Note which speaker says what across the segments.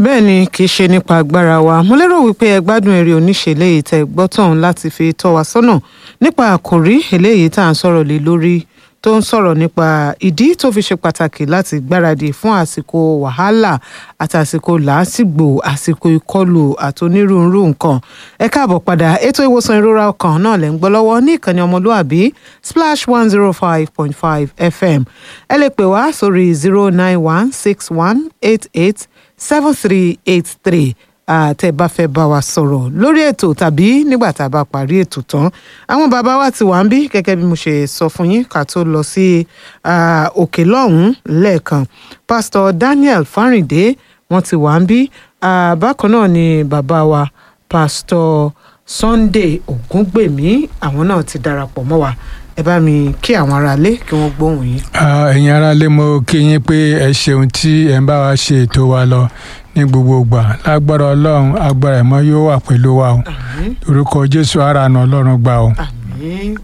Speaker 1: bẹ́ẹ̀ ni kì í ṣe nípa agbára wa mo lérò wípé ẹ gbádùn eré oníṣe eléyìí tẹ́ gbọ́ tọ̀hún láti fi tọ́ wa sọ́nà nípa àkòrí eléyìí tá à ń sọ̀rọ̀ lé lórí tó ń sọ̀rọ̀ nípa ìdí tó fi ṣe pàtàkì láti gbáradì fún àsìkò wàhálà àti àsìkò làásìgbò àsìkò ìkọlù àti onírúurú nǹkan ẹ káàbọ̀ padà ètò ìwòsàn ìrora ọkàn náà lẹ́ ń gbọ́ lọ́wọ́ ní ìkànnì ọmọlúàbí splash one zero five point five fm ẹ lè pè wá sórí zero nine one six one eight eight seven three eight three àtẹ bá fẹ́ bá wa sọ̀rọ̀ lórí ètò tàbí nígbà tá a bá parí ètò tán àwọn bàbá wa ti wà ń bí gẹ́gẹ́ bí mo ṣe sọ fún yín ká tó lọ sí òkè lọ́hùn-ún lẹ́ẹ̀kan pásítọ̀ Daniel Fáríndé wọ́n ti wà ń bí bákan náà ni bàbá wa pásítọ̀ Sunday Ògúngbèmí àwọn náà ti darapọ̀ mọ́ wa ẹ bá mi kí àwọn aráalé kí wọ́n gbóhùn yín.
Speaker 2: ẹ̀yin aráalé mo kí yín pé ẹ ṣeun tí ẹ ń bá wa ṣe ètò wa lọ ní gbogbo ìgbà lágbára ọlọ́run agbára ẹ̀mọ́ yóò wà pẹ̀lú wa o orúkọ jésù aráàánú ọlọ́run gbà o.
Speaker 1: àmín.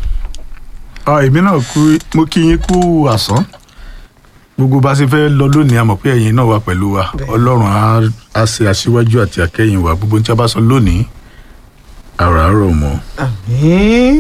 Speaker 3: èmi náà kú mo kí yín kú àsán gbogbo bá a ṣe fẹ́ lọ lónìí a mọ̀ pé ẹ̀yin náà wà pẹ̀lú wa ọlọ́run á- á ṣe aṣíwájú àti akẹ́yìn wa gbogbo tí a bá sọ lónìí àràárọ̀ mọ́.
Speaker 1: àmín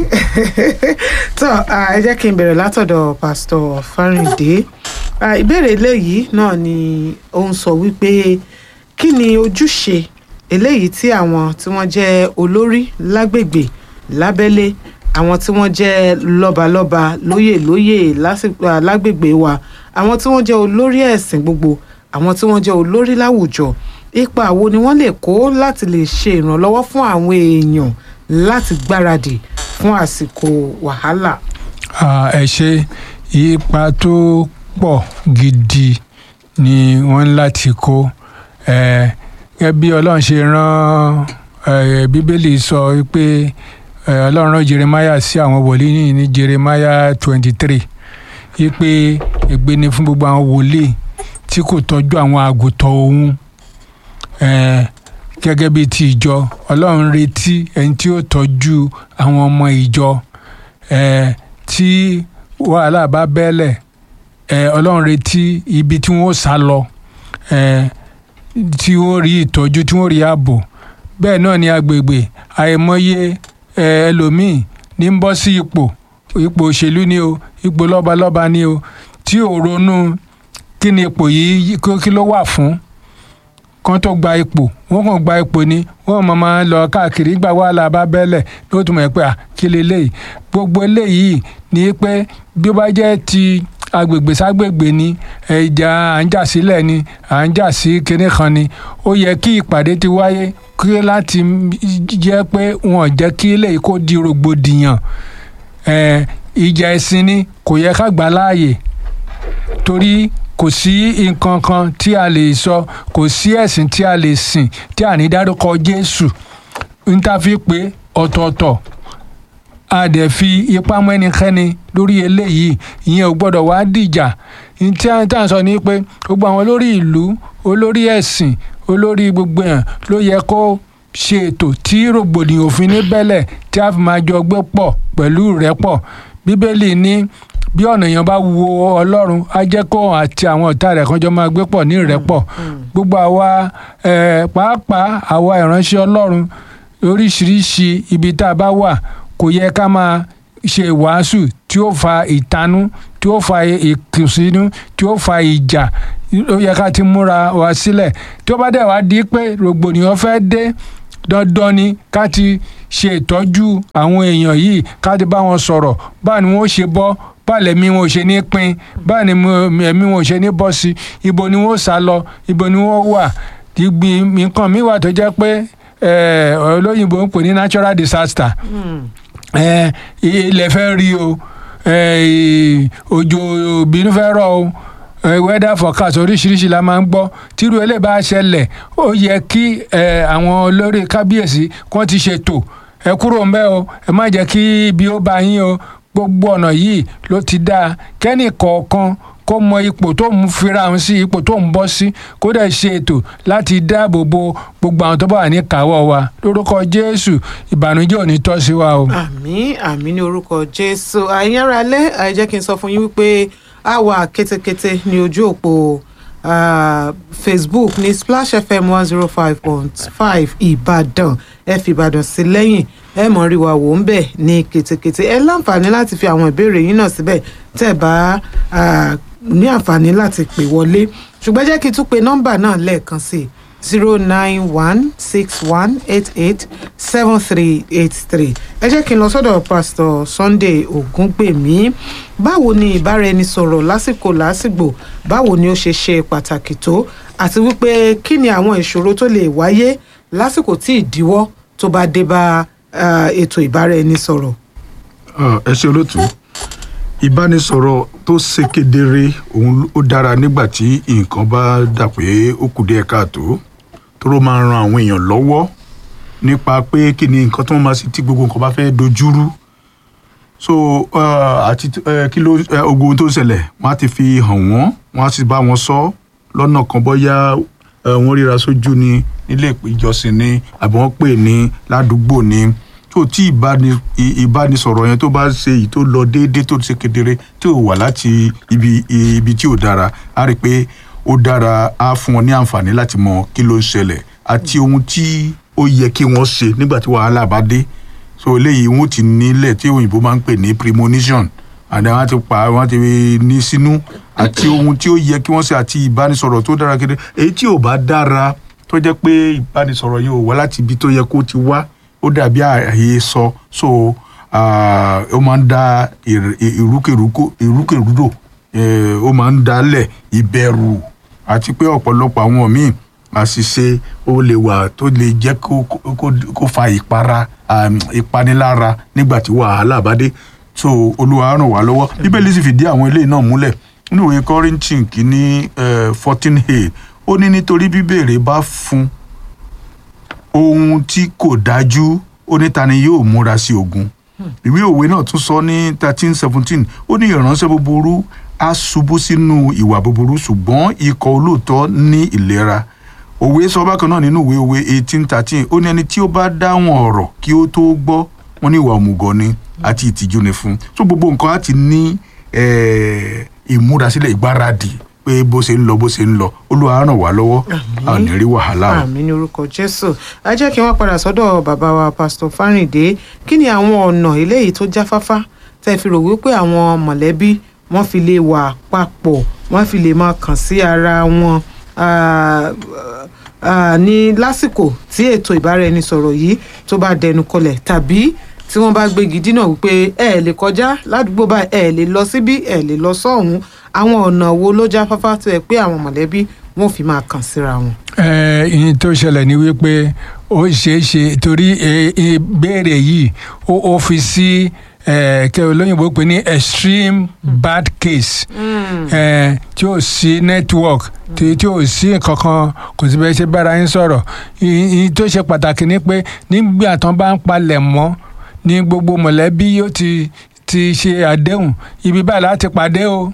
Speaker 1: tó ẹ jẹ́ kí n bẹ̀rẹ̀ látọ̀dọ̀ pásítọ̀ Fáríndé Ah, ìbéèrè eléyìí náà ni ó ń sọ wípé kí ni ojúṣe eléyìí tí àwọn tí wọ́n jẹ́ olórí lágbègbè lábẹ́lé àwọn tí wọ́n jẹ́ lọ́balọ́ba lóyè lóyè lásìkò ah, lágbègbè wa àwọn tí wọ́n jẹ́ olórí ẹ̀sìn gbogbo àwọn tí wọ́n jẹ́ olórí láwùjọ ipa wo ni wọ́n lè kó láti lè ṣe ìrànlọ́wọ́ fún àwọn èèyàn láti gbáradì fún àsìkò wàhálà.
Speaker 2: Ah, ẹ ṣe ipa tó pọ̀ gidi ni wọ́n ń láti kó Eh, gẹ́gẹ́ bí ọlọ́run ṣe rán eh, bíbélì sọ pé eh, ọlọ́run rán jeremiah sí àwọn wòlíì ní jeremiah twenty three wípé ègbé ni fún gbogbo àwọn wòlíì tí kò tọ́jú àwọn àgùntàn òun Eh, gẹ́gẹ́ bí ti ìjọ ọlọ́run retí ẹni tí ó tọ́jú àwọn ọmọ ìjọ eh, tí wàhálà bá bẹ́lẹ̀ eh, ọlọ́run retí ibi tí wọ́n sá lọ eh, tí wọ́n rí ìtọ́jú tí wọ́n rí ààbò bẹ́ẹ̀ náà ní agbègbè àìmọye eh, ẹlòmíì ní ń bọ́ sí ipò ipò òṣèlú ni o ipò lọ́balọ́ba ni o tí ò ronú kí ni ipò yìí kí kí ló wà fún kan tó gba ipò wọn kàn gba ipò ni wọn mọ máa ń lọ káàkiri gbà wàhálà bá bẹ́lẹ̀ ló tún mọ̀ pé à kí leléyìí gbogbo eléyìí ni pé bí ó bá jẹ́ ti agbègbè ságbègbè ni ìjà à ń jà sílẹ̀ ni à ń jà sí kinní kan ni ó yẹ kí ìpàdé ti wáyé kí láti jẹ́ pé wọn ò jẹ́ kí eléyìí kó di rògbòdìyàn Eh, ìjà ẹ̀sìn ni kò yẹ ká gbà láàyè torí kò sí nǹkan kan tí a lè sọ kò sí ẹ̀sìn tí a lè sìn tí a ní dárúkọ Jésù ń ta fi pé ọ̀tọ̀ọ̀tọ̀ a dẹ̀ fi ipá mọ́ ẹnikẹ́ni lórí eléyìí ìyẹn ò gbọ́dọ̀ wá dìjà ní tí a tá à ń sọ ni pé gbogbo àwọn olórí ìlú olórí ẹ̀sìn olórí gbogbo yẹn ló yẹ kó ṣe ètò tí rògbòdìyàn òfin ní bẹ́lẹ̀ tí a fi máa jọ gbé pọ̀ pẹ̀lú ìrẹ́pọ̀ bíbélì ní bí ọ̀nà èèyàn bá wo ọlọ́run á jẹ́ kó àti àwọn ọ̀tá rẹ̀ kan jọ máa gbé pọ̀ ní ìrẹ́pọ̀ gbogbo àwa eh, pàápàá àwa ìránṣẹ́ ọlọ́run oríṣiríṣi ibi tá a bá wà kò yẹ ká máa ṣe ìwàásù tí ó fa ìtanú tí ó fa ìkùnsínú tí ó fa ìjà ó yẹ ká ti múra wa sílẹ̀ tí ó bá dẹ̀ wá di pé rògbòdìyàn fẹ́ dé dandan ni ká ti ṣe ìtọ́jú àwọn èèyàn yìí ká ti bá wọn sọ̀rọ̀ báà ni wọ́n ṣe bọ́ báà lẹ́mí wọn ò ṣe ní pín báà ni mo- ẹ̀mí wọn ò ṣe ní bọ́ sí ibo ni wọ́n sá lọ ibo ni wọ́n wà ìgbìn nǹkan mi wà tó jẹ́ pé eh, olóyìnbó ń pè ní natural disaster eh, ilẹ̀ fẹ́ rí o eh, òjò bínú fẹ́ rọ̀ o eh, weather forecast oríṣiríṣi la máa ń gbọ́ tírú eléyìí bá ṣẹlẹ̀ ó yẹ kí eh, àwọn olórí kábíyèsí kó ti ṣètò ẹ kúrò ń bẹ̀ o ẹ má jẹ́ kí ibi ó bá yín o gbogbo ọ̀nà yìí ló ti dáa kẹ́nì kọ̀ọ̀kan kó mọ ipò tó ń fira hàn sí ipò tó ń bọ́ sí kó dẹ̀ ṣe ètò láti dáàbò bo gbogbo àwọn tó bá wà ní kàwọ́ wa lórúkọ jésù ìbànújẹ́ ò ní tọ́ sí wa o.
Speaker 1: àmín àmín ní orúkọ jésù àyìn ara lẹ àìjẹ́ kí n sọ fún yín wípé a wà kétékété ní ojú òpó ah, facebook ní splash fm one zero five point five ìbàdàn ẹ fi ìbàdàn sí lẹ́yìn ẹ mọ̀ rí wa wò ń bẹ̀ ní ketekete ẹ láǹfààní láti fi àwọn ìbéèrè yín náà síbẹ̀ tẹ́ ẹ bá ah, ní àǹfààní láti pè wọlé ṣùgbọ́n jẹ́ kí n tún pe nọ́mbà náà lẹ́ẹ̀kan sí i zero nine one six one eight eight seven three eight three ẹ jẹ́ kí n lọ sọ́dọ̀ pásítọ̀ sunday ògúngbèmí báwo ni ìbáraẹnisọ̀rọ̀ lásìkò lásìgbò báwo ni ó ṣe ṣe pàtàkì tó àti wípé kí ni àwọn ìṣòro tó lè wáyé lásìkò tí ìdíwọ́ tó bá dé bá ah, ètò ìbáraẹnisọ̀rọ̀.
Speaker 3: Ah, ẹ ṣe olóòtú ìbánisọ̀rọ̀ tó ṣe kedere òun ó dára nígbà tí nǹkan bá dà pé ó kù díẹ̀ káàtó tó ló máa ran àwọn èèyàn lọ́wọ́ nípa pé kí ni nǹkan tó máa ṣe tí gbogbo nǹkan bá fẹ́ dojúrú so ah, àti eh, kí ló eh, ogun tó ń ṣẹlẹ̀ wọ́n á ti fi hàn wọ́n wọ́n á sì bá wọn sọ lọ́nà kan bóyá eh, wọ́n ríra sójú ni nílé ìjọsìn ni àbí wọ́n pè ní ládùúgbò ni tó tí ìbáni- ì- ìbánisọ̀rọ̀ yẹn tó bá ṣe èyí tó lọ déédéé tó ṣe kedere tí ò wà láti ibi ibi tí ò dára á rí i pé ó dára á fún wọn ní àǹfààní láti mọ kí ló ń ṣẹlẹ̀ àti ohun tí ó yẹ kí wọ́n ṣe nígbà tí wàhálà bá dé so eléyìí wọn ti nílẹ̀ tí òyìnbó máa ń pè ní premonition àdá wọn ti pa wọn ti ní sínú àti ohun tí ó yẹ kí wọ́n ṣe àti ìbánisọ̀rọ̀ tó dára kedere èyí tí ò bá dára tó jẹ́ pé ìbánisọ̀rọ̀ yóò wá láti ibi tó yẹ kó ti wá ó dàbí àyè sọ so ah, ó máa ń dá ìr- ìrúkèrúkò ìrúkèrúdò eh, ó máa ń dálẹ̀ ìbẹ̀rù àti pé ọ̀pọ̀lọpọ̀ àwọn míì àṣìṣe ó lè wà tó lè jẹ́ kó kó- kó fa ìpara um, ìpanilára nígbà tí wàhálà bá dé so olúwa ràn wá lọ́wọ́ bíbélì sì fìdí àwọn eléyìí náà múlẹ̀ nínú ìwé kọ́rìntìn kìíní fourteen a ó ní nítorí bíbèrè bá fún ohun tí kò dájú ó ní ta ni yóò múra sí ogun ìwé òwe náà tún sọ ní thirteen seventeen ó ní ìránṣẹ́ búburú á ṣubú sínú ìwà búburú ṣùgbọ́n ikọ̀ olóòótọ́ ní ìlera òwe sọ bákan náà nínú ìwé òwe eighteen thirteen ó ní ẹni tí ó bá dáhùn ọ̀rọ̀ kí ó tó gbọ́ wọn ní ìwà òmùgọ̀ ni àti ìtìjú ni fún so gbogbo nǹkan á ti ní eh, ìmúrasílẹ̀ ìgbáradì pé bó ṣe ń lọ bó ṣe ń lọ olúwa ràn wá lọ́wọ́ a ò ní rí wàhálà o.
Speaker 1: àmì ní orúkọ jésù ẹ jẹ́ kí wọ́n padà sọ́dọ̀ bàbá wa pásítọ̀ fárìndé kí ni àwọn ọ̀nà eléyìí tó jáfáfá tẹ́ fi rò wípé àwọn mọ̀lẹ́bí wọ́n fi lè wà papọ̀ wọ́n fi lè máa kàn sí ara wọn ah, ah, ní lásìkò tí ètò ìbáraẹnisọ̀rọ̀ yìí tó bá dẹnu kọlẹ̀ tàbí tí wọ́n bá gbégi dínà wípé ẹ lè kọjá ládùúgbò báyìí ẹ lè lọ síbí ẹ lè lọ sọ́hùn àwọn ọ̀nà wo ló jáfáfá tó yẹ pé àwọn mọ̀lẹ́bí wọn ò fi máa kàn síra wọn.
Speaker 2: ẹ ìyẹn tó ṣẹlẹ̀ ni wípé ó ṣeé ṣe torí ẹ, ìbéèrè yìí ó ó fi sí ẹ, kẹ olóyìnbó pè ní extreme bad case ẹ, tí ò sí network tí tí ò sí kankan kò sí bẹ́ẹ̀ ṣe bára yín sọ̀rọ̀ ìyẹn tó ṣe pàtàkì ni pé nígbà tán bá ń palẹ̀ mọ́ ní gbogbo mọ̀lẹ́bí yóò ti ti ṣe àdéhùn ibi báyìí láti pàdé o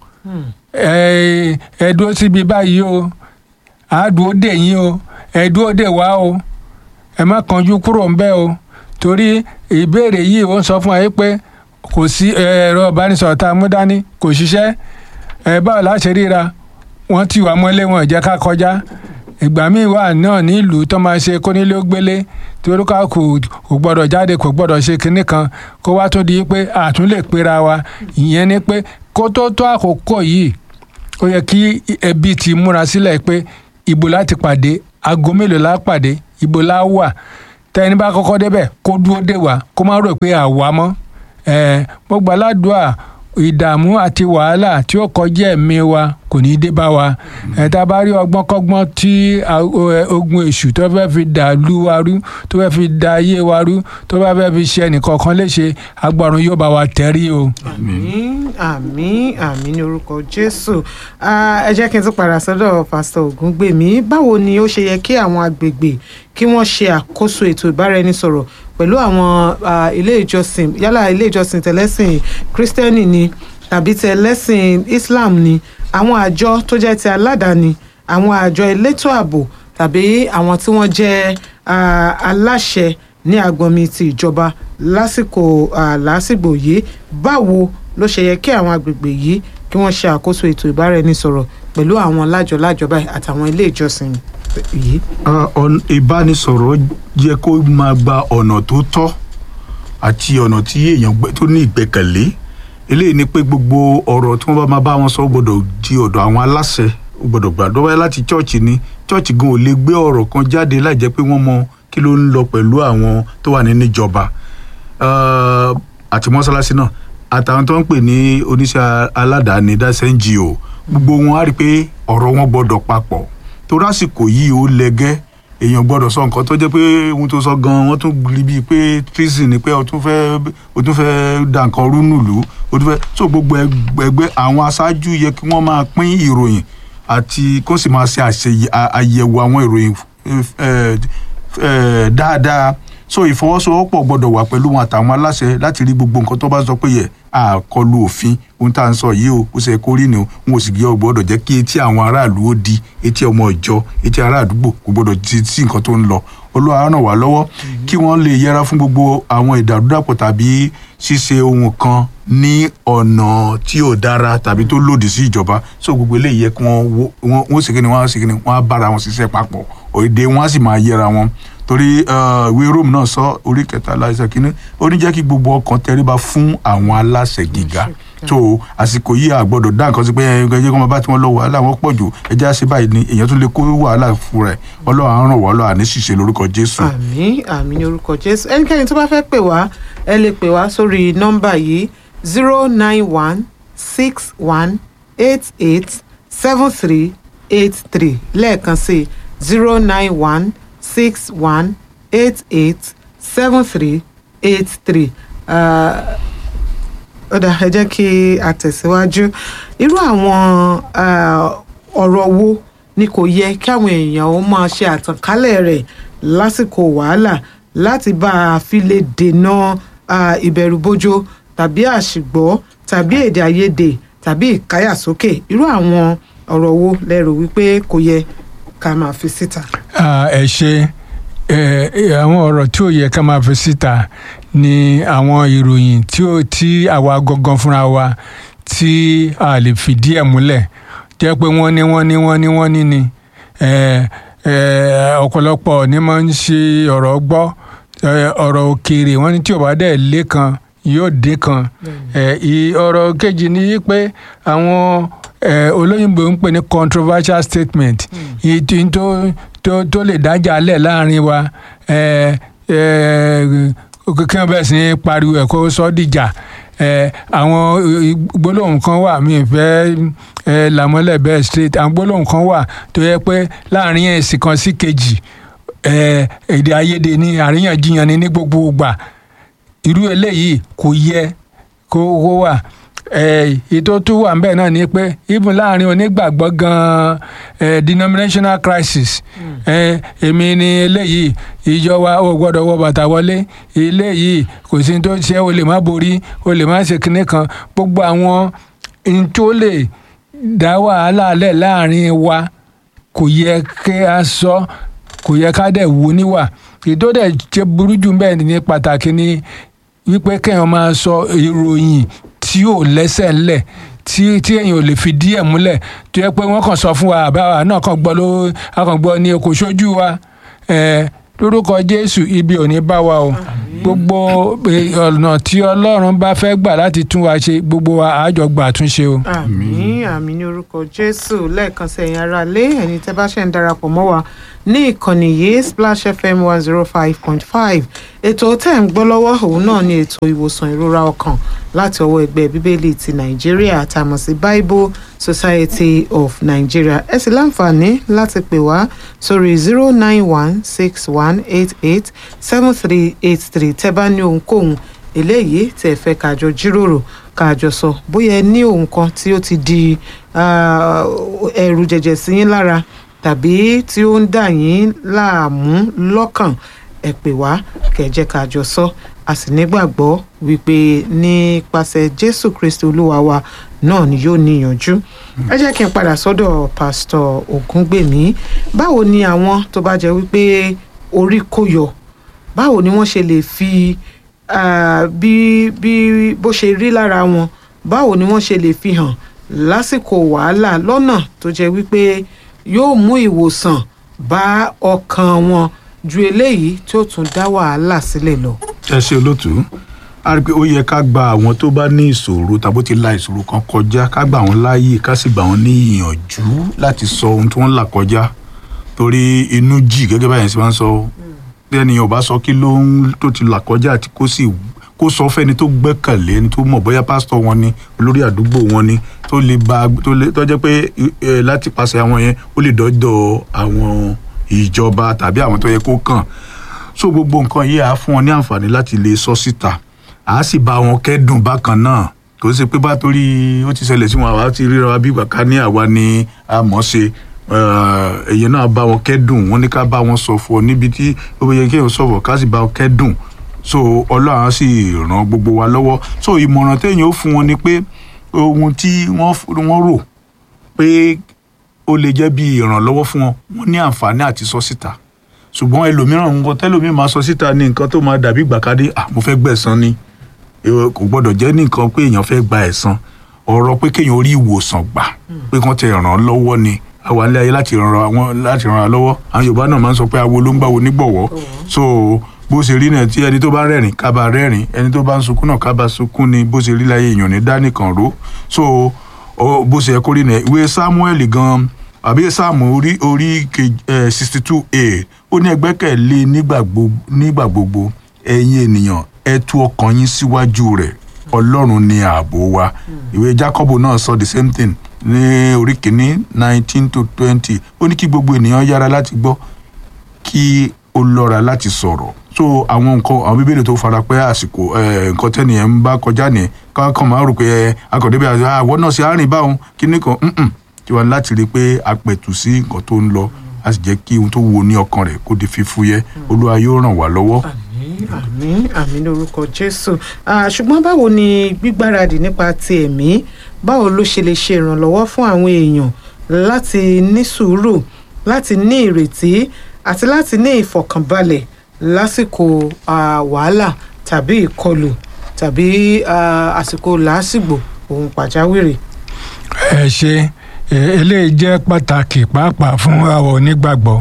Speaker 2: ẹ ẹ dúró síbi báyìí o àádùó dè yín o ẹ dúró dè wá o ẹ má kánjú kúrò ńbẹ̀ o torí ìbéèrè yìí ó ń sọ fún ẹ pé kò sí ẹ̀rọ ìbánisọ̀rọ̀ tá a mú dání kò ṣiṣẹ́ ẹ báwo la ṣe ríra wọ́n ti wà mọ́lé wọn ò jẹ́ ká kọjá ìgbà míì wà náà nílùú tó máa ṣe kónílé ó gbélé torí ká kò kò gbọ́dọ̀ jáde kò gbọ́dọ̀ ṣe kinní kan kó wá tó di pé àtún lè pera wa ìyẹn ni pé kó tó tó àkókò yìí ó yẹ kí ẹbí ti múra sílẹ̀ pé ibo láti pàdé aago mélòó la pàdé ibo la wà tẹni bá kọ́kọ́ débẹ̀ kó dúró dè wá kó má rò pé àwa mọ́ ẹ̀ mo gbà ládùúà ìdààmú àti wàhálà tí ó kọjá ẹ̀mí wa kò ní í dé bá wa ẹ̀ tá a bá rí ọgbọ́n kọ́gbọ́n tí a- o- ẹ, ogun èṣù tó fẹ́ fi dà lú wa rú tó fẹ́ fi da ayé wa rú tó bá fẹ́ fi ṣe ẹnìkọ̀ọ̀kan léṣe agbọ̀run yóò bá wa tẹ̀rí o.
Speaker 1: àmín àmín àmín ní orúkọ jésù Ah, ẹ jẹ́ kí n tún padà sọ́dọ̀ pásítọ̀ ògúngbèmí báwo ni ó ṣe yẹ kí àwọn agbègbè kí wọ́n ṣe àkóso ètò ìbáraẹnisọ̀rọ̀ pẹ̀lú àwọn ah, ilé ìjọsìn yálà ilé ìjọsìn tẹ̀lẹ́sìn kírísítẹ́nì ni tàbí tẹ̀lẹ́sìn islam ni àwọn àjọ tó jẹ́ ti aládàáni àwọn àjọ elétò ààbò tàbí àwọn tí wọ́n jẹ́ ah, aláṣẹ ní agbọnmi ti ìjọba lásìkò ah, lásìgbò yìí báwo ló ṣe yẹ kí àwọn agbègbè yìí kí wọ́n ṣe àkóso ètò ìbáraẹnisọ̀rọ̀ pẹ̀lú àwọn lájọ-lájọ báyìí àtàwọn ilé ìjọsìn yìí.
Speaker 3: Ah, ọ̀n- ìbánisọ̀rọ̀ yẹ kó máa gba ọ̀nà tó tọ́ àti ọ̀nà tí èèyàn gbẹ- tó ní ìgbẹ́kẹ̀lé eléyìí ni pé gbogbo ọ̀rọ̀ tí wọ́n bá máa bá wọn sọ ó gbọ́dọ̀ di ọ̀dọ̀ àwọn aláṣẹ ó gbọ́dọ̀ gbàdọ́ wáyé láti chọ́ọ̀chì ni chọ́ọ̀chì gan ò lè gbé ọ̀rọ̀ kan jáde láì jẹ́ pé wọ́n mọ kí ló ń lọ pẹ̀lú àwọn tó wà nínú ìjọba Ah, àti mọ́sálásí náà àtàwọn tó ń pè ní oníṣẹ́ aládàáni that's NGO gbogbo wọn á rí i pé ọ̀rọ̀ wọn gbọ́dọ̀ papọ̀ torí àsìkò yìí ó lẹ́gẹ́ èèyàn gbọ́dọ̀ sọ nǹkan tó jẹ́ pé ohun tó sọ gan wọ́n tún rí bíi pé treason ni pé o tún fẹ́ o tún fẹ́ da nǹkan rú nùlú o tún fẹ́ so gbogbo ẹgbẹ́ àwọn aṣáájú yẹ kí wọ́n máa pín ìròyìn àti kó sì máa ṣe àṣeyẹ- à- àyẹ̀wò àwọn ìròyìn eh, eh, dáadáa so ìfọwọ́sowọ́pọ̀ gbọ́dọ̀ wà pẹ̀lú wọn àtàwọn aláṣẹ láti rí gbogbo nǹkan tó bá sọ pé yẹ àkọlù òfin ohun tá à ń sọ yìí o ó ṣe kó rí ni o n ò sì gbé ọgbọ́dọ̀ jẹ́ kí etí àwọn aráàlú ó di etí ọmọ ìjọ etí ará àdúgbò kò gbọ́dọ̀ di sí nǹkan tó ń lọ olúwa ràn wá lọ́wọ́ kí wọ́n lè yẹra fún gbogbo àwọn ìdàrúdàpọ̀ tàbí ṣíṣe ohun kan ní ọ̀nà tí ò dára tàbí tó lòdì sí ìjọba so gbogbo eléyìí yẹ kí wọ́n wo- wọ́n wọ́n ṣe kí ni wọ́n á ṣe kí ni wọ́n á bára wọn ṣiṣẹ́ papọ̀ òde wọn á sì máa yẹra wọn torí eh, ìwé rome náà sọ orí kẹtàlá ẹsẹ̀ kínní ó ní jẹ́ kí gbogbo ọkàn tẹríba fún àwọn aláṣẹ gíga tó àsìkò yìí a gbọ́dọ̀ dá nǹkan sí pé ẹ ẹ jẹ́ kó máa bá tiwọn lọ wàhálà wọn pọ̀ jù ẹ jẹ́ àṣẹ báyìí ni èèyàn tún lè kó wàhálà fún rẹ̀ ọlọ́run á ràn wá lọ́wọ́ àní ṣìṣe lórúkọ jésù.
Speaker 1: àmì àmì ní orúkọ jésù ẹnikẹ́ni tó bá fẹ́ pè wá ẹ lè pè wá sórí nọ́mbà yìí zero nine one six one eight eight seven three eight three lẹ́ẹ̀kan sí zero nine one six one eight eight seven three eight three ọ̀dà ẹ jẹ́ kí a tẹ̀síwájú irú àwọn ah, ọ̀rọ̀ wo ni kò yẹ kí àwọn èèyàn ó máa ṣe àtànkálẹ̀ rẹ̀ lásìkò wàhálà láti bá a fi lè dènà ah, ìbẹ̀rùbojo tàbí àṣìgbọ́ tàbí èdè àìyedè tàbí ìkáyàsókè irú àwọn ọ̀rọ̀ wo lẹ́rù wípé kò yẹ ká máa fi síta.
Speaker 2: Ah, ẹ ṣe ẹ, ẹ, àwọn ọ̀rọ̀ tí ò yẹ ká máa fi síta ni àwọn ìròyìn tí ó tí àwa gangan fúnra wa tí a lè fìdí ẹ̀ múlẹ̀ jẹ́ pé wọ́n ní wọ́n ní wọ́n ní wọ́n ní ni ẹ, ẹ, ọ̀pọ̀lọpọ̀ ní máa ń ṣe ọ̀rọ̀ gbọ́ ẹ, ọ̀rọ̀ òkèèrè wọ́n ní tí ò bá dẹ̀ lé kan yóò dé kan ẹ, ì- ọ̀rọ̀ kejì ni pé àwọn ẹ, olóyìnbó ń pè ní controversial statement èyí tí tó tó tó lè dájà lẹ̀ láàrin wa ẹ, ẹ, kí wọ́n bẹ̀rẹ̀ sí ní pariwo ẹ̀ kó sọ́ dìjà ẹ, àwọn gbólóhùn kan wà mí fẹ́ ẹ, làmọ́lẹ̀ bẹ́ẹ̀ straight àwọn gbólóhùn kan wà tó yẹ pé láàrin ẹ̀sìn kan sí kejì ẹ, èdè àìyedè ni àríyànjiyàn ni ní gbogbo ìgbà irú eléyìí kò yẹ kó kó wà ẹ, ètò tó wà ń bẹ̀ náà ni pé even láàrin onígbàgbọ́ gan-an ẹ, denominational crisis ẹ, èmi ni eléyìí ìjọ wa ò gbọ́dọ̀ wọ bàtà wọlé eléyìí kò sí ní tó ṣe o lè má borí o lè má ṣe kinní kan gbogbo àwọn n tó lè dá wàhálà lẹ̀ láàrin wa kò yẹ kí a sọ kò yẹ ká dẹ̀ wò níwà ètò dẹ̀ ṣe burú jù bẹ́ẹ̀ ní pàtàkì ni wípé kéèyàn máa sọ ìròyìn tí ò lẹ́sẹ̀ ńlẹ̀ tí tí èèyàn ò lè fi díẹ̀ múlẹ̀ tó yẹ pé wọ́n kàn sọ fún wa àbáwá náà kàn gbọ́ ló a kàn gbọ́ ní kò sójú wa ẹ̀ lórúkọ jésù ibi ò ní bá wa o gbogbo eh, ọ̀nà tí ọlọ́run bá fẹ́ gbà láti tún wa ṣe gbogbo wa àjọ gbà túnṣe o.
Speaker 1: àmì àmì ní orúkọ jésù lẹ́ẹ̀kan sí ẹ̀yin ará lé ẹni tẹ́ bá ṣe ń darapọ̀ mọ́ wa ní ìkànnì yìí splash fm one zero five point five ètò tẹ́ ń gbọ́ lọ́wọ́ òun náà ni ètò ìwòsàn ìrora ọkàn láti ọwọ́ ẹgbẹ́ bíbélì ti nàìjíríà tá a mọ̀ sí bible society of nigeria ẹ sì láǹfààní láti pè wá sórí zero nine one six one eight eight seven three eight three tẹ́ bá ní ohunkóhun eléyìí tẹ́ fẹ́ kájọ jíròrò kájọ sọ bóyá ẹ ní ohun kan tí ó ti di ah, ẹ̀rù jẹ̀jẹ̀ sí yín lára tàbí tí ó ń dà yín láàmú lọ́kàn ẹ pè wá kẹjẹ kájọ sọ a sì nígbàgbọ́ wípé nípasẹ̀ jésù kristi olúwa wa náà ni yóò níyànjú ẹ jẹ́ kí n padà sọ́dọ̀ pásítọ̀ ògúngbèmí báwo ni àwọn tó bá jẹ́ wípé orí kò yọ báwo ni wọ́n ṣe lè fi ah, bí bí bó ṣe rí lára wọn báwo ni wọ́n ṣe lè fi hàn lásìkò wàhálà lọ́nà tó jẹ́ wípé yóò mú ìwòsàn bá ọkàn wọn ju eléyìí tí ó tún dá wàhálà sílẹ̀ lọ.
Speaker 3: ẹ ṣe olótú a rí i pé ó yẹ ká gba àwọn tó bá ní ìṣòro tàbí ó ti la ìṣòro kan kọjá ká gbà wọ́n láàyè ká sì gbà wọ́n ní ìyànjú láti sọ ohun tí wọ́n là kọjá torí inú jì gẹ́gẹ́ báyìí sì máa ń sọ bí ẹnìyàn ò bá sọ kí ló ń tó ti là kọjá àti kó sì kó sọ fẹ́ni tó gbẹ́kànlé ẹni tó mọ̀ bóyá pásítọ̀ wọn ni olórí àdúgbò wọn ni tó lè ba tó lè tó jẹ́ pé ẹ láti pàṣẹ àwọn yẹn ó lè dọ́dọ̀ àwọn ìjọba tàbí àwọn tó yẹ kó kàn so gbogbo nǹkan yìí á fún wọn ní àǹfààní láti lè sọ síta á sì bá wọn kẹ́dùn bákan náà kò sí pé bá torí ó ti ṣẹlẹ̀ sí wọn àwa ti ríra wa bí ìgbà ká ní àwa ni a mọ̀ ṣe èyí náà bá wọn kẹ́dùn wọn ní ká bá wọn sọ̀fọ̀ níbi tí ó yẹ kí èèyàn sọ̀fọ̀ ká sì bá wọn kẹ́dùn so ọlọ́run á sì ràn gbogbo wa lọ́wọ́ so ìmọ̀ràn téèyàn ó fún wọn ni pé ohun tí wọ́n rò pé ó lè jẹ́ bí ìrànlọ́wọ́ fún wọn wọ́n ní àǹfààní àti sọ síta ṣùgbọ́n ẹlòmíràn nǹkan tẹ́lòmíì máa sọ síta ní nǹkan tó máa dàbí gbàkadé ah mo fẹ́ gbẹ̀san ni kò gbọ́dọ̀ jẹ́ nìkan pé èèyàn fẹ́ gba ẹ̀san ọ̀rọ̀ pé kéèyàn rí ìwòsàn gbà pé kán tẹ ràn án lọ́wọ́ ni àwa ilé ayé láti ràn án láti ràn án lọ́wọ́ àwọn Yorùbá náà máa ń sọ pé awo ló ń gbàwo nígbọ̀wọ́ so bó ṣe rí náà tí ẹni tó bá rẹ́rìn ká bá rẹ́rìn ẹni tó bá ń sunkún náà ká bá sunkún ni bó ṣe rí láyé èèyàn ní dánìkan ró so bó ṣe yẹ kó rí náà ìwé Samuel gan àbí sáàmù orí orí sixty two a ó ní ẹgbẹ́kẹ̀lé nígbà gbogbo ẹ̀yin ènìyàn ẹ tú ọkàn yín síwájú rẹ̀ ọlọ́run ni ààbò wa ìwé Jákọ́bù náà sọ the same thing ní orí kìíní nineteen to twenty ó ní kí gbogbo ènìyàn yára láti gbọ́ kí ó lọ́ra láti sọ̀rọ̀ so àwọn nǹkan àwọn bíbélì tó fara pẹ́ àsìkò nǹkan tẹ́nìyẹn ń bá kọjá ní kákan máa rò pé akọ̀débẹ̀ àwọn náà ṣe àárín báwọn kíní kan tí wọn láti rí i pé a pẹ̀tù sí nǹkan tó ń lọ a sì jẹ́ kí ohun tó wo ní ọkàn rẹ̀ kó di fífúyẹ́ olúwa yóò ràn wá lọ́wọ́.
Speaker 1: àmín àmín lórúkọ jésù ṣùgbọ́n báwo ni gbígbáradì nípa ti ẹ̀mí báwo ló ṣe lè ṣe ìrànlọ́wọ́ fún àwọn èèyàn láti ní sùúrù láti ní ìrètí àti láti ní ìfọ̀kànbalẹ̀ lásìkò wàhálà tàbí ìkọlù tàbí àsìkò làásìgbò ohun pàjáwìrì.
Speaker 2: ẹ ṣe eléyìí jẹ́ pàtàkì pàápàá fún àwọn onígbàgbọ́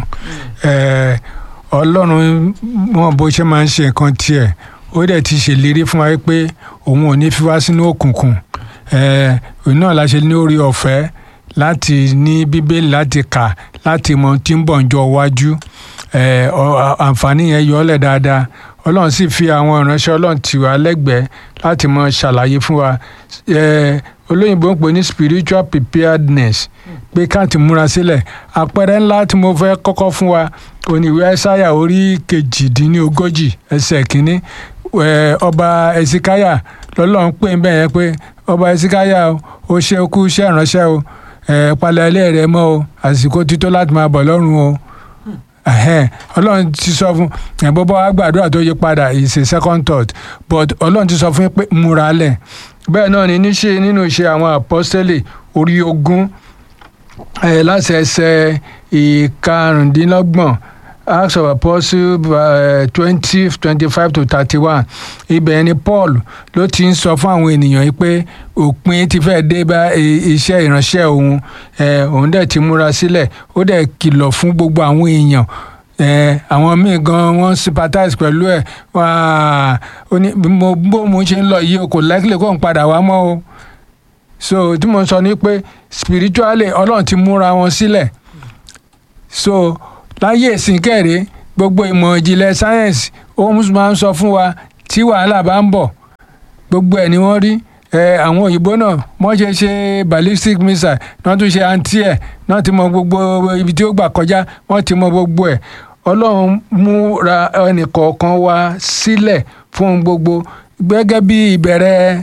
Speaker 2: ọlọ́run wọn bó ṣe máa ń ṣe nǹkan tiẹ̀ ó dẹ̀ ti ṣèlérí fún wa pé òun ò ní fi wá sínú òkùnkùn òun náà la ṣe ní orí ọ̀fẹ́ láti ní bíbélì láti kà láti mọ tí ń bọ̀ ń jọ wájú àǹfààní yẹn yọ ọ́lẹ̀ dáadáa ọlọ́run sì fi àwọn ìránṣẹ́ ọlọ́run tì wá lẹ́gbẹ̀ẹ́ láti mọ ṣàlàyé fún wa olóyìnbó ń pè ní spiritual preparedness pé ká ti múra sílẹ̀ àpẹẹrẹ ńlá tí mo fẹ́ kọ́kọ́ fún wa oníwé ẹsáyà orí kejìdínlógójì ẹsẹ̀ kínní ọba ẹsikáyà lọ́lọ́run pè ń bẹ̀ yẹn pé ọba ẹsikáyà ó ṣe kú iṣẹ́ ìránṣẹ́ o palẹ̀ ilé rẹ mọ́ o àsìkò ti tó láti máa bọ̀ lọ́rùn o ọlọ́run ti sọ fún bọ́bá wa gbàdúrà tó yí padà is a second thought but ọlọ́run ti sọ fún yín pé múra lẹ̀ bẹ́ẹ̀ náà ni níṣe nínú iṣẹ́ àwọn apọ́sítélì orí ogún láti ẹsẹ̀ ìkarùndínlọ́gbọ̀n acts of apostles twenty twenty five to thirty one ibẹ̀ ni paul ló ti ń sọ fún àwọn ènìyàn yìí pé òpin ti fẹ́ dé bá iṣẹ́ ìránṣẹ́ òun òun dẹ̀ ti múra sílẹ̀ ó dẹ̀ kìlọ̀ fún gbogbo àwọn èèyàn àwọn míì gan wọ́n sympathize pẹ̀lú ẹ̀ ó ní bó mo ṣe ń lọ yìí o kò likely kó n padà wá mọ́ o so tí mo sọ ni pé spiritually ọlọ́run ti múra wọn sílẹ̀ so láyé ìsìnkẹ́rẹ́ gbogbo ìmọ̀ ìjìnlẹ̀ sáyẹ́nsì ó máa ń sọ fún wa tí wàhálà bá ń bọ̀ gbogbo ẹ̀ ni wọ́n rí àwọn òyìnbó náà wọ́n ṣe ṣe ballistic missile wọ́n tún ṣe anti ẹ̀ wọ́n ti mọ gbogbo ibi tí ó gbà kọjá wọ́n ti mọ gbogbo ẹ̀ ọlọ́run múra ẹnìkọ̀ọ̀kan wa sílẹ̀ fún gbogbo gẹ́gẹ́ bí ìbẹ̀rẹ̀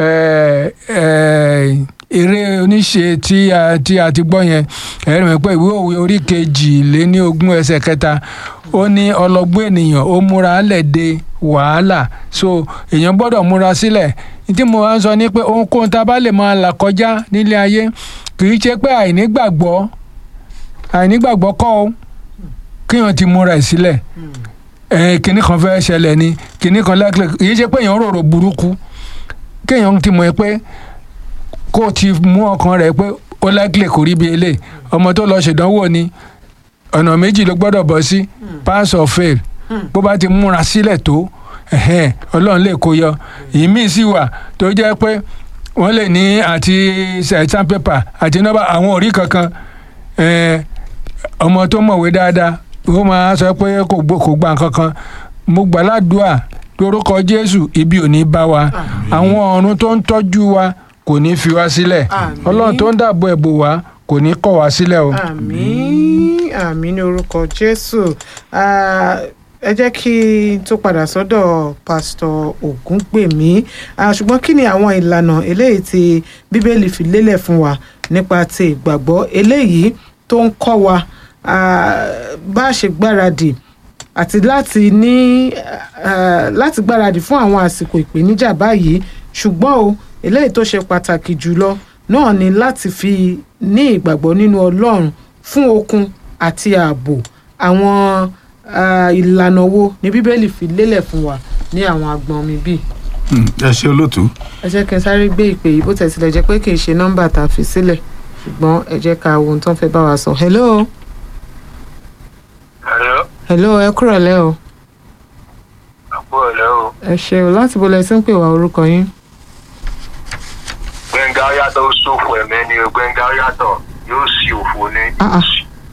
Speaker 2: eré oníṣe tí a tí a ti gbọ́ yẹn ẹ̀rí mi pé ìwé òwe orí kejì lé ní ogún ẹsẹ̀ kẹta ó ní ọlọ́gbọ́n ènìyàn ó múra lẹ̀ de wàhálà so èèyàn gbọ́dọ̀ múra sílẹ̀ tí mo máa ń sọ ni pé ohunkóhun tá a bá lè máa là kọjá nílé ayé kì í ṣe pé àìnígbàgbọ́ àìnígbàgbọ́ kọ́ o kéèyàn ti múra ẹ̀ sílẹ̀ kinní kan fẹ́ ṣẹlẹ̀ ni kinní kan lẹ́kìlẹ̀ kì í ṣe pé èèyàn rorò burúkú kéèyàn ti mọ̀ ẹ́ pé kó o ti mú ọkàn rẹ̀ pé ó lágbè kò rí bí eléyìí ọmọ tó lọ ṣèdánwò ni ọ̀nà méjì ló gbọ́dọ̀ bọ́ sí pass or fail bó bá ti múra sílẹ̀ tó ẹ̀hẹ́n, ọlọ́run lè kó yọ ìmíì sì wà tó jẹ́ pé wọ́n lè ní àti exam paper àti nọ́mbà àwọn òrí kankan ẹ̀ẹ́, ọmọ tó mọ̀wé dáadáa ó máa sọ pé kò gbọ́- kò gba nǹkan kan mo gbà ládùúà lórúkọ jésù ibi ò ní bá wa àwọn ọ̀run tó ń tọ́jú wa kò ní fi wá sílẹ̀
Speaker 1: Àmín.
Speaker 2: ọlọ́run tó ń dàbò ẹ̀bò wa kò ní kọ̀ wá sílẹ̀ o.
Speaker 1: àmín àmín ní orúkọ jésù Ah, ẹ jẹ́ kí n tó padà sọ́dọ̀ pásítọ̀ ògúngbèmí Ah, ṣùgbọ́n kí ni àwọn ìlànà eléyìí tí bíbélì fi lélẹ̀ fún wa nípa ti ìgbàgbọ́ eléyìí tó ń kọ́ wa ah, bá a ṣe gbáradì àti láti ní ah, láti gbáradì fún àwọn àsìkò ìpèníjà báyìí ṣùgbọ́n o eléyìí tó ṣe pàtàkì jùlọ náà ni láti fi ní ìgbàgbọ́ nínú ọlọ́run fún okun àti ààbò àwọn ah, ìlànà wo ni bíbélì fi lélẹ̀ fún wa ní àwọn agbọn mi bíi
Speaker 3: Hmm, ẹ ṣe olóòtú.
Speaker 1: ẹ jẹ́ kí n sáré gbé ìpè yìí bó tẹ̀ tilẹ̀ jẹ́ pé kì í ṣe nọ́mbà tá a fi sílẹ̀ ṣùgbọ́n ẹ jẹ́ ká wo ohun tó ń fẹ́ bá wa sọ hello
Speaker 4: Hello,
Speaker 1: hello ẹ kúrọ̀ lẹ́ o
Speaker 4: àpò ọ̀lẹ́ o.
Speaker 1: ẹ ṣe o láti bo lẹ sí ń pè wá orúkọ yín
Speaker 4: Gbẹ̀ngà yàtọ̀ ó ṣòfò ẹ̀mẹ́ ni o. Gbẹ̀ngà yàtọ̀ yóò sì òfò ní.
Speaker 1: Ah, ah.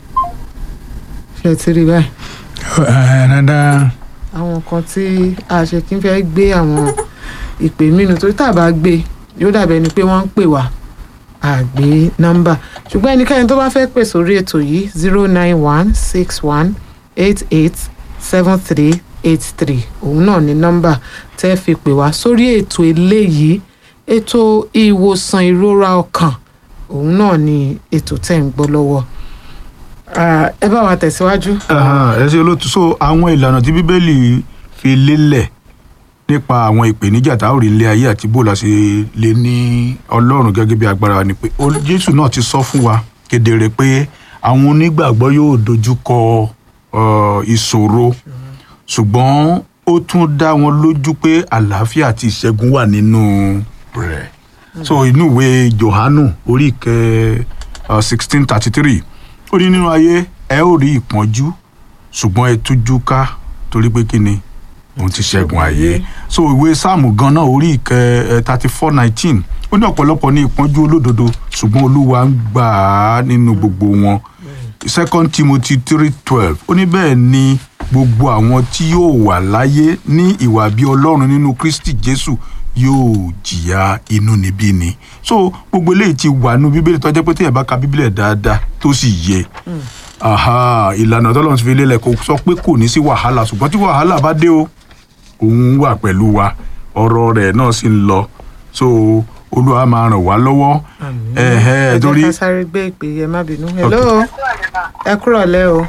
Speaker 1: ṣe ti rí báyìí
Speaker 2: Ẹ̀, dáadáa
Speaker 1: àwọn kan tí a ṣe kí n fẹ́ gbé àwọn ìpè mínú torí tá a bá gbé yóò dàbẹ̀ ni pé wọ́n ń pè wá àgbé nọ́mbà ṣùgbọ́n ẹnikẹ́ni tó bá fẹ́ pè sórí ètò yìí zero nine one six one eight eight seven three eight three òun náà ni nọ́mbà tẹ́ fi pè wá sórí ètò eléyìí ètò ìwòsàn ìrora ọkàn òun náà ni ètò tẹ́ ń gbọ́ lọ́wọ́ Ah, ẹ bá wa tẹ̀síwájú.
Speaker 3: Aha, ẹ ṣe olóòtú so àwọn ìlànà tí bíbélì fi lélẹ̀ nípa àwọn ìpèníjà tá a ó rí ilé ayé àti bó la ṣe lè ní ọlọ́run gẹ́gẹ́ bí agbára wa ni pé ó- jésù náà ti sọ fún wa kedere pé àwọn onígbàgbọ́ yóò dojú kọ ọ, ìṣòro ṣùgbọ́n ó tún dá wọn lójú pé àlàáfíà àti ìṣẹ́gun wà nínú rẹ̀ so inú ìwé johanu orí ìkẹ sixteen thirty three ó ní nínú ayé ẹ ó rí ìpọ́njú ṣùgbọ́n ẹ tújú ká torí pé kí ni òun ti ṣẹ́gun ayé so ìwé sáàmù gan náà orí ìkẹ thirty four nineteen ó ní ọ̀pọ̀lọpọ̀ ní ìpọ́njú olódodo ṣùgbọ́n olúwa ń gbà á nínú gbogbo wọn second timothy three twelve ó ní bẹ́ẹ̀ ni gbogbo àwọn tí yóò wà láyé ní ìwà bí ọlọ́run nínú kristi jésù yóò jìyà inúnibíni so gbogbo eléyìí ti wà nínú bíbélì tó jẹ́ pé téèyàn bá ka bíbélì dáadáa tó sì yẹ aha ìlànà tọ́lọ́run ti fi lélẹ̀ kò sọ pé kò ní sí wàhálà ṣùgbọ́n tí wàhálà bá dé o òun wà pẹ̀lú wa ọ̀rọ̀ rẹ̀ náà sì ń lọ so olúwa máa ràn wá lọ́wọ́ ẹ̀hẹ́
Speaker 1: ẹ
Speaker 3: torí
Speaker 1: jẹ́ ká sáré gbé ìpè yẹn má bínú. hello ẹ kúrọ̀ lẹ́ o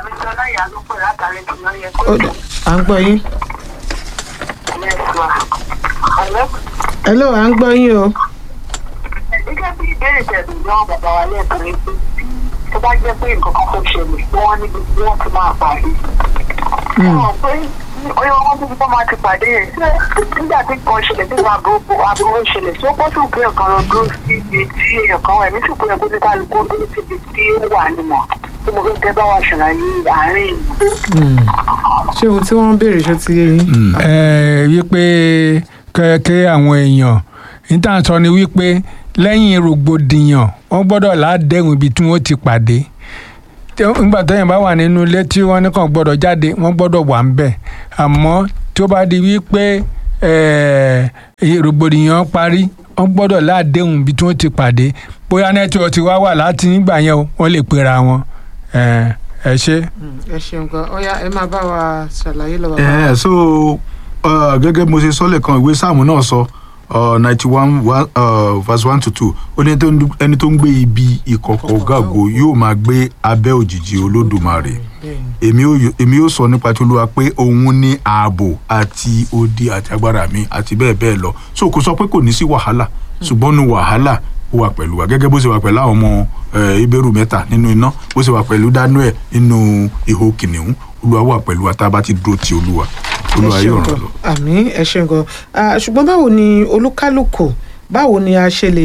Speaker 1: Ó dà, à ń gbọ́ yín. hello à ń gbọ́ yín o.
Speaker 5: gẹ́gẹ́ bí ìbéèrè tẹ̀sí náà bàbá wa lẹ́ẹ̀kan ní pé tó bá jẹ́ pé nǹkan kan tó ṣẹlẹ̀ tí wọ́n níbi tí wọ́n ti máa pàdé. wọ́n pé oyè wọn tó ti bọ́ máa ti pàdé yẹn ṣé nígbà tí nǹkan ṣẹlẹ̀ tí wọ́n àbúrò àbúrò ṣẹlẹ̀ tí ó bọ́ sí òkè ọ̀kan lọ dúró sí ibi tí èèyàn kan wà ní sì pé ẹgbẹ́ níta lóko dúró sí ibi tí ó wà nìmọ̀ tí mo fẹ́ kẹ́ bá wa ṣàlàyé àárín ìlú.
Speaker 1: ṣé ohun tí wọ́n ń béèrè ṣó ti yé yín.
Speaker 2: ẹ wípé kẹ́kẹ́ àwọn èèyàn níta sọ ni wípé lẹ́yìn rògbòdìyàn wọ́n gbọ́dọ̀ ládẹ́hùn ibi tí wọ́n ti pàdé Tí ó- nígbà téèyàn bá wà nínú ilé tí wọ́n ní kàn gbọ́dọ̀ jáde wọ́n gbọ́dọ̀ wà ń bẹ̀ àmọ́ tí ó bá di wípé eh, rògbòdìyàn parí wọ́n gbọ́dọ̀ ládẹ́hùn ibi tí wọ́n ti pàdé bóyá nẹ́tíwọ̀n ti wá wà láti nígbà yẹn o, wọ́n lè pera wọn Eh, ẹ ṣe.
Speaker 1: ẹ ṣeun gan ọyá ẹ máa bá wa ṣàlàyé lọ bàbá.
Speaker 3: ẹ so uh, gẹ́gẹ́ bí mo ṣe sọ lẹ́ẹ̀kan ìwé sáàmù náà sọ ninety one verse one to two ó ní ẹni tó ń- ẹni tó ń gbé ibi ìkọ̀kọ̀ gàgò yóò máa gbé abẹ́ òjìji olódùmarè
Speaker 1: Bẹ́ẹ̀ni.
Speaker 3: èmi ó yọ- èmi ó sọ nípa tí olúwa pé òun ní ààbò àti odi àti agbára mi àti bẹ́ẹ̀ bẹ́ẹ̀ lọ so kò sọ pé kò ní sí wàhálà ṣùgbọ́n nu wàhálà ó wà pẹ̀lú wa gẹ́gẹ́ bó ṣe wà pẹ̀lú àwọn ọmọ eh, ìbẹ̀rù mẹ́ta nínú iná bó ṣe wà pẹ̀lú daniel nínú ihò kìnìún olúwa wà pẹ̀lú wa tá a bá ti dúró ti olúwa olúwa
Speaker 1: ẹ
Speaker 3: yóò
Speaker 1: ṣeun
Speaker 3: ràn
Speaker 1: gan
Speaker 3: lọ.
Speaker 1: àmì ẹ ṣeun gan Ah, ṣùgbọ́n báwo ni olúkálùkù báwo ni a ṣe lè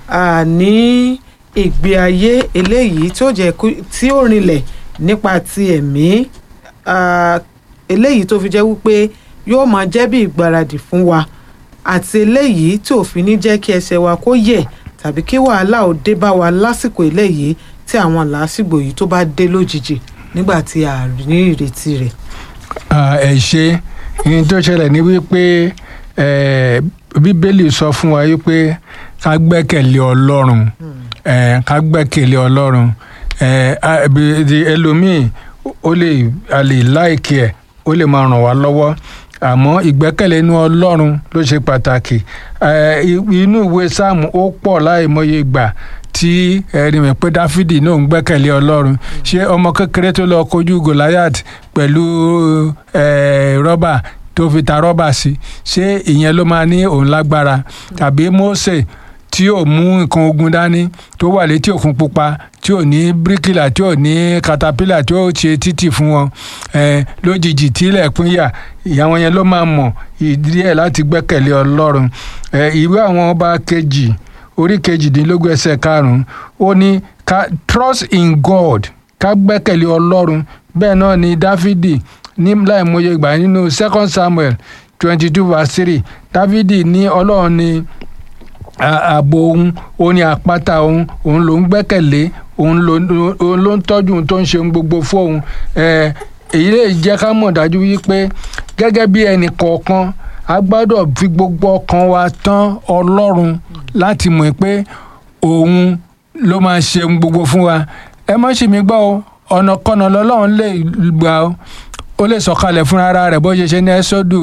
Speaker 1: ah, ní ìgbé ayé eléyìí tí ó jẹ́ kú- tí ó rinlẹ̀ nípa ti ẹ̀mí ah, eléyìí tó fi jẹ́ wípé yóò máa jẹ́ bí ìgbáradì fún wa àti eléyìí tí ò fi ní jẹ́ kí ẹsẹ̀ wa kó yẹ̀ tàbí kí wàhálà ò dé bá wa lásìkò eléyìí tí àwọn làásìgbò yìí tó bá dé lójijì nígbà tí a ní ìrètí rẹ̀.
Speaker 2: Ah, ẹ ṣe ní tó ṣẹlẹ̀ ní wípé eh, bíbélì sọ fún wa wípé ká gbẹ́kẹ̀lé ọlọ́run eh, ká gbẹ́kẹ̀lé ọlọ́run eh, ah, bí- di ẹlòmíì ó lè a lè láìkí ẹ̀ ó lè máa ràn wá lọ́wọ́ àmọ́ ìgbẹ́kẹ̀lé inú ọlọ́run ló ṣe pàtàkì Eh, i- inú ìwé sáàmù ó pọ̀ láìmọye ìgbà tí ẹni mọ̀ pé dáfídì náà ń gbẹ́kẹ̀lé ọlọ́run ṣé ọmọ kékeré tó lọ kojú goliath pẹ̀lú eh, rọ́bà tó fi ta rọ́bà sí ṣé ìyẹn ló máa ní òun lágbára tàbí mose tí ò mú nǹkan ogun dání tó wà létí òkun pupa tí ò ní bíríkìlà tí ò ní katapila tí ó ṣe títì fún wọn eh, lójijì tílẹ̀ pínyà ìyàwó yẹn ló máa mọ̀ ìdí ẹ̀ láti gbẹ́kẹ̀lé ọlọ́run Eh, ìwé àwọn ọba kejì orí kejìdínlógún ẹsẹ̀ karùn-ún ó ní ká trust in god ká gbẹ́kẹ̀lé ọlọ́run bẹ́ẹ̀ náà ni dáfídì ní láìmọye ìgbà nínú second samuel twenty two verse three dáfídì ní ọlọ́run ní a- ààbò òun òun ni àpáta òun òun ló ń gbẹ́kẹ̀lé òun ló òun ló ń tọ́jú òun tó ń ṣe ohun gbogbo fóun Eh, èyí lè jẹ́ ká mọ̀ dájú wípé gẹ́gẹ́ bí ẹnì kọ̀ọ̀kan a gbọ́dọ̀ fi gbogbo ọkàn wa tán ọlọ́run láti mọ̀ pé òun ló máa ṣe ohun gbogbo fún wa ẹ má ṣì mí gbọ́ o ọ̀nà kọ́nà lọ́lọ́run lè gbà ó ó lè sọ̀kalẹ̀ fúnra ara rẹ̀ bó ṣe ṣe ní ẹ́sọ́dù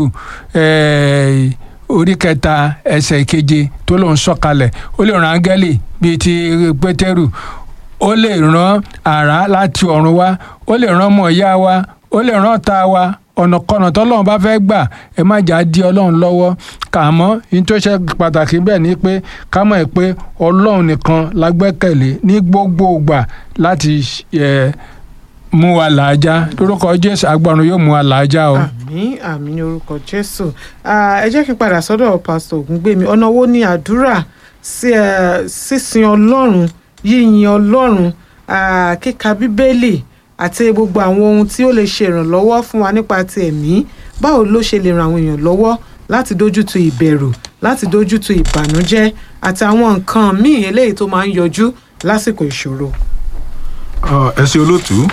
Speaker 2: eh, orí kẹta ẹsẹ̀ keje tó lòun sọ̀kalẹ̀ ó lè rán áńgẹ́lì bíi ti pétérù ó lè rán àrá láti ọ̀run wá ó lè rán ọmọ ìyá wa ó lè rán ọ̀tá wa ọ̀nàkọ̀nà tọ́lọ́run bá fẹ́ gbà ẹ má jà á di ọlọ́run lọ́wọ́ kà mọ́ ní tó ṣe pàtàkì bẹ́ẹ̀ ni pé ká mọ̀ ẹ́ pé ọlọ́run nìkan la gbẹ́kẹ̀lé ní gbogbo ìgbà láti eh, mú wa làájá lórúkọ jésù agbọrun yóò mú wa làájá o.
Speaker 1: àmín àmín ní orúkọ jésù Ah, ẹ jẹ́ kí n padà sọ́dọ̀ pásítọ̀ ògúngbèmí ọ̀nà wo ni àdúrà sí ẹ, sísin ọlọ́run yíyin ọlọ́run ah, kíka bíbélì àti gbogbo àwọn ohun tí ó lè ṣe ìrànlọ́wọ́ fún wa nípa ti ẹ̀mí báwo ló ṣe lè ran àwọn èèyàn lọ́wọ́ láti dójútu ìbẹ̀rù láti dójútu ìbànújẹ́ àti àwọn nǹkan míì eléyìí tó máa ń yọjú lásìkò ìṣòro.
Speaker 3: Ọ, ẹ ṣe olóòtú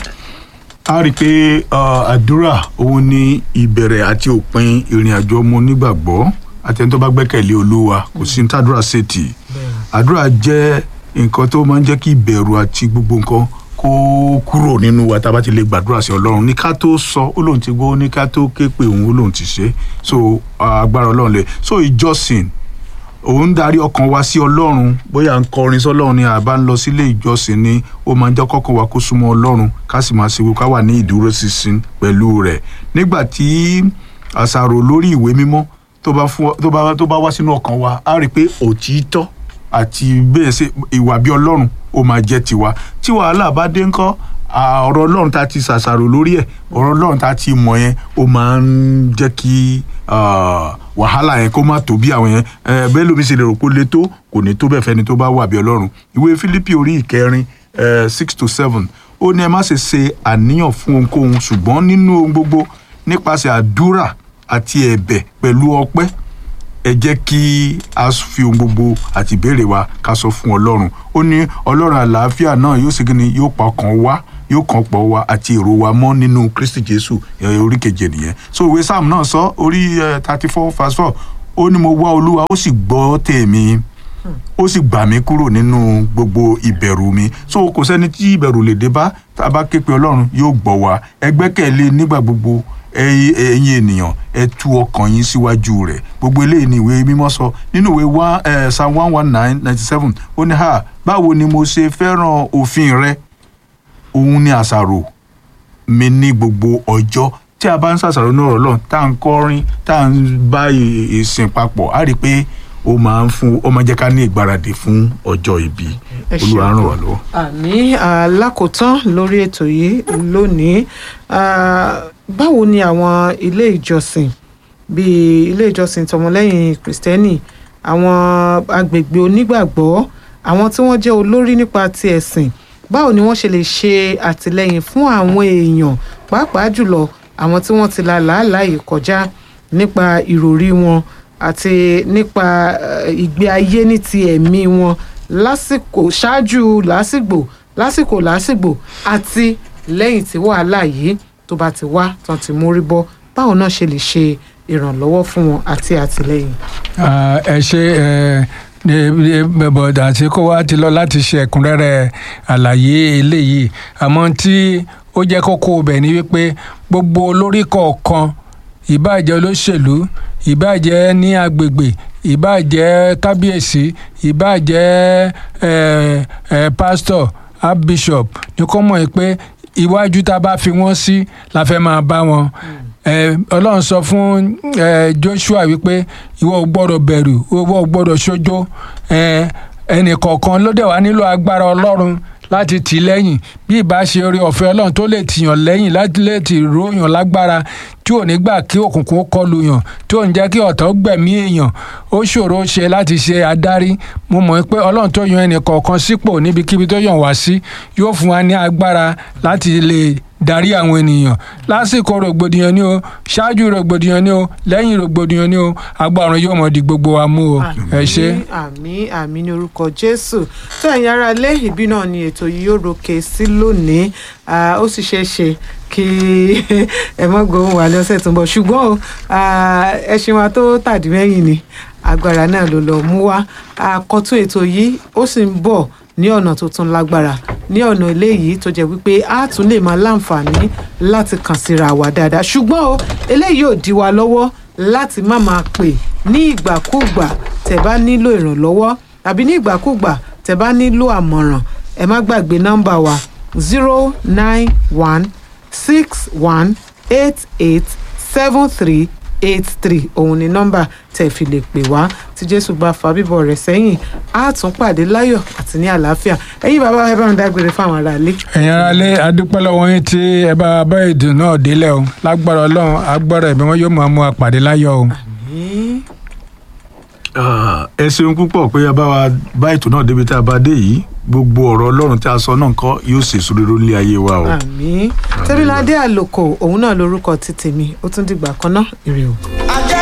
Speaker 3: a rí i pé ọ, àdúrà òun ni ìbẹ̀rẹ̀ àti òpin ìrìn àjò ọmọ onígbàgbọ́ àti ẹni tó bá gbẹ́kẹ̀lé olúwa kò sí ní tàdúrà ṣètì àdúrà jẹ́ nǹkan tó máa ń jẹ́ kí ìbẹ̀rù àti gbogbo nǹkan kó kúrò nínú wa tá a bá ti lè gbàdúrà sí ọlọ́run ní ká tó sọ ó lóun ti gbọ́ ní ká tó ké pé òun ó lóun ti ṣe so agbára ọlọ́run lè so ìjọsìn òun darí ọkàn wa sí ọlọ́run bóyá ń kọrin sọlọ́run ni àbá ń lọ sílé ìjọsìn ni ó máa ń jẹ́ kọ́kàn wa kó súnmọ́ ọlọ́run ká sì máa ṣe ká wà ní ìdúróṣinṣin pẹ̀lú rẹ̀ nígbà tí àṣàrò lórí ìwé mímọ́ tó bá fún tó bá tó bá wá sínú ọkàn wa á rí i pé òtítọ́ àti bẹ́ẹ̀ ṣe ìwà bí ọlọ́run ó máa jẹ́ tiwa tí wàhálà bá dé ńkọ́ à, ọ̀rọ̀ ọlọ́run tá a ti ṣàṣàrò lórí ẹ̀ ọ̀rọ̀ ọlọ́run tá a ti mọ̀ yẹn ó máa ń jẹ́ kí ah, wàhálà yẹn kó má tó bí àwọn yẹn Eh, bẹ́ẹ̀ lómi ṣe lè rò pé ó le tó kò ní tó bẹ́ẹ̀ fẹ́ni tó bá wà bí ọlọ́run ìwé Fílípì orí ìkẹrin eh, six to seven ó ní ẹ má ṣe ṣe àníyàn fún ohunkóhun ṣùgbọ́n nínú ohun gbogbo nípasẹ̀ àdúrà àti ẹ̀bẹ̀ pẹ̀lú ọpẹ́ ẹ jẹ́ kí a fi ohun gbogbo àti ìbéèrè wa ká sọ fún ọlọ́run ó ní ọlọ́run àlàáfíà náà yóò sì kíni yóò pa ọkàn wa yóò kàn pọ̀ wa àti èrò wa mọ́ nínú kristi jésù ẹ, orí keje nìyẹn so ìwé sam náà sọ orí thirty four verse four ó ní mo wá olúwa ó sì gbọ́ tèmi ó sì gbà mí kúrò nínú gbogbo ìbẹ̀rù mi so kò sẹ́ni tí ìbẹ̀rù lè dé bá tá a bá ké pe ọlọ́run yóò gbọ́ wa ẹ gbẹ́kẹ̀lé nígbà gbogbo ẹ̀yin ẹ̀yin ènìyàn ẹ tú ọkàn yín síwájú rẹ̀ gbogbo eléyìí ni ìwé mímọ́ sọ nínú ìwé one eh, psalm one one nine ninety seven ó ní ha báwo ni mo ṣe fẹ́ràn òfin rẹ òun ni àṣàrò mi ní gbogbo ọjọ́ tí a bá ń ṣàṣàrò ní ọ̀rọ̀ lọ́n tá à ń kọrin tá à ń bá ì- ìsìn papọ̀ á rí i pé ó máa ń fún ó máa jẹ́ ká ní ìgbáradì fún ọjọ́ ìbí
Speaker 1: Ẹ ṣeun.
Speaker 3: olúwa ràn wá lọ́wọ́.
Speaker 1: àní alákòótán lórí ètò yìí lónìí ah, báwo ni àwọn ilé ìjọsìn bíi ilé ìjọsìn tọmọlẹ́yìn kristẹni àwọn agbègbè onígbàgbọ́ àwọn tí wọ́n jẹ́ olórí nípa ti ẹ̀sìn báwo ni wọ́n ṣe lè ṣe àtìlẹ́yìn fún àwọn èèyàn pàápàá jùlọ àwọn tí wọ́n ti la làálàá yìí kọjá nípa ìròrí wọn àti nípa eh, ìgbé ayé ní ti ẹ̀mí wọn lásìkò ṣáájú lásìgbò lásìkò lásìgbò àti lẹ́yìn tí wàhálà yìí tó bá ti wá tán ti mórí bọ́ báwo náà ṣe lè ṣe ìrànlọ́wọ́ fún wọn àti àtìlẹ́yìn.
Speaker 2: Ah, ẹ ṣe ẹ ní bọ̀dà tí kò wá ti lọ láti ṣe ẹ̀kúnrẹ́rẹ́ àlàyé eléyìí àmọ́ tí ó jẹ́ kókó ibẹ̀ ni wípé gbogbo olórí kọ̀ọ̀kan ìbáàjẹ́ olóṣèlú ìbáàjẹ́ ní agbègbè ìbáàjẹ́ kábíyèsí ìbáàjẹ́ ẹ ẹ pásítọ̀ archbishop ní kó mọ̀ pé iwájú tá a bá fi wọ́n sí la fẹ́ máa bá wọn ẹ ọlọ́run sọ fún ẹ joshua wípé ìwọ ò gbọ́dọ̀ bẹ̀rù ìwọ ò gbọ́dọ̀ ṣojo ẹ ẹnì kọ̀ọ̀kan ló dẹ̀ wá nílò agbára ọlọ́run láti tì í lẹ́yìn bí ìbá ṣe orí ọ̀fẹ́ ọlọ́run tó lè tìyàn lẹ́yìn láti lè tì róyàn lágbára tí ò ní gbà kí òkùnkùn ó kọlù yàn tí ò ní jẹ́ kí ọ̀tá ó gbẹ̀mí èèyàn ó ṣòro ṣe láti ṣe adarí mo mọ̀ pé ọlọ́run tó yan ẹnì kọ̀ọ̀kan sípò níbikíbi tó yàn wá sí yóò fún wa ní agbára láti lè darí àwọn ènìyàn lásìkò rògbòdìyàn ni o ṣáájú rògbòdìyàn ni o lẹ́yìn rògbòdìyàn ni o agbára yóò mọ̀ di gbogbo wa mú o ẹ ṣe.
Speaker 1: àmì àmì ní orúkọ jésù tó ẹ̀yin ará ilé ìbí náà ni ètò yìí yóò roke sí lónìí Ah, ó sì ṣeé ṣe kí ẹ mọ́ gbóhùn wà lọ́sẹ̀ tó ń bọ̀ ṣùgbọ́n o, ah, ẹṣin wa tó tàdí mẹ́yìn ni agbára náà ló lọ mú wá àkọ́tún ètò yìí ó sì ń bọ̀ ní ọ̀nà tó tún lágbára ní ọ̀nà eléyìí tó jẹ́ wípé a tún lè máa láǹfààní láti kàn síra wa dáadáa ṣùgbọ́n o eléyìí ò dí wa lọ́wọ́ láti má máa pè ní ìgbàkúùgbà tẹ́ bá nílò ìrànlọ́wọ́ tàbí ní ìgbàkúùgbà tẹ́ bá nílò àmọ̀ràn ẹ má gbàgbé nọ́mbà wa zero nine one six one eight eight seven three eight three òun ni nọ́mbà tẹ́ fi lè pè wá tí jésù bá fa bíbọ̀ rẹ̀ sẹ́yìn á tún pàdé láyọ̀ àti ní àlàáfíà ẹ̀yin bàbá ẹ bá ń dágbére fáwọn aráalé.
Speaker 2: ẹ̀yin ará lé adúpẹ́ lọ́wọ́ yín tí ẹ bá bá èdè náà délẹ̀ o lágbára ọlọ́run agbára ẹ̀mí wọn yóò máa mú apàdé láyọ̀ o.
Speaker 1: Àmín.
Speaker 3: Ah, ẹ ṣeun púpọ̀ pé a bá wa bá ètò náà débi tá a bá dé yìí gbogbo ọ̀rọ̀ ọlọ́run tí a sọ náà kọ́ yóò ṣèṣò rere lé ayé wa o.
Speaker 1: àmín tẹ́bíládé àlòkò òun náà lórúkọ ti tèmi ó tún dìgbà kan náà ire o.